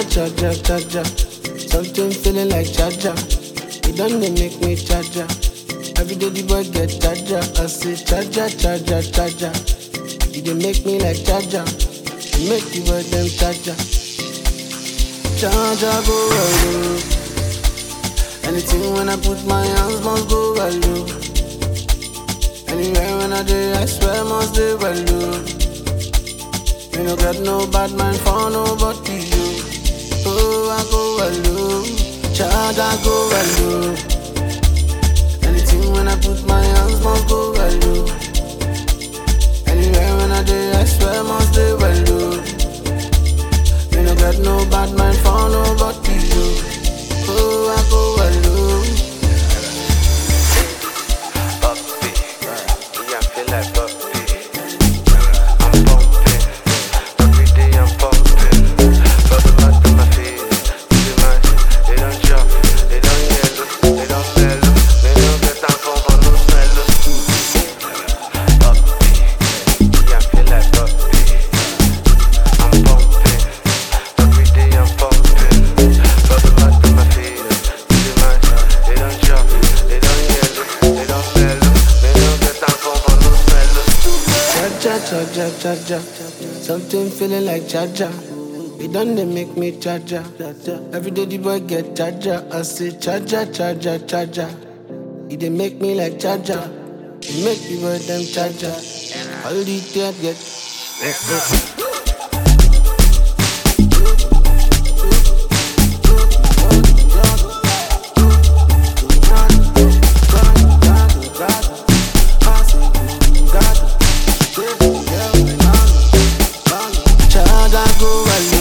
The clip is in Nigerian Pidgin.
Charger, charger, charger. Something feeling like charger. It done they make me charger. Every day the boy get charger. I say charger, charger, charger. You dey make me like charger. You make the boy them charger. Charger go well low. Anything when I put my hands must go well low. Anywhere when I do, I swear must do well low. Me no got no bad mind for nobody you. Oh, I go well low. Charger go well low. Anything when I put my hands must go well low. Anywhere when I do, I swear must do well low. Me no got no bad mind for nobody you. Oh, I go well low. Puppy, yeah, I feel like puppy. I'm pumping, every day I'm pumping. Bubble bath to my feet, see my, they don't chop, they don't yellow, they don't mellow, they don't get time for for no mellow. Puppy, yeah, I feel like puppy. I'm pumping, every day I'm pumping. Bubble bath to my feet, see my, they don't chop, they don't yellow, they don't mellow, they don't get time for for no mellow. Charger, charger, charger. Something feeling like charger. It done they make me charger. Every day the boy get charger. I say charger, charger, charger. It dey make me like charger. It make the boy them charger. All the tears get. Eh, eh. Charger go well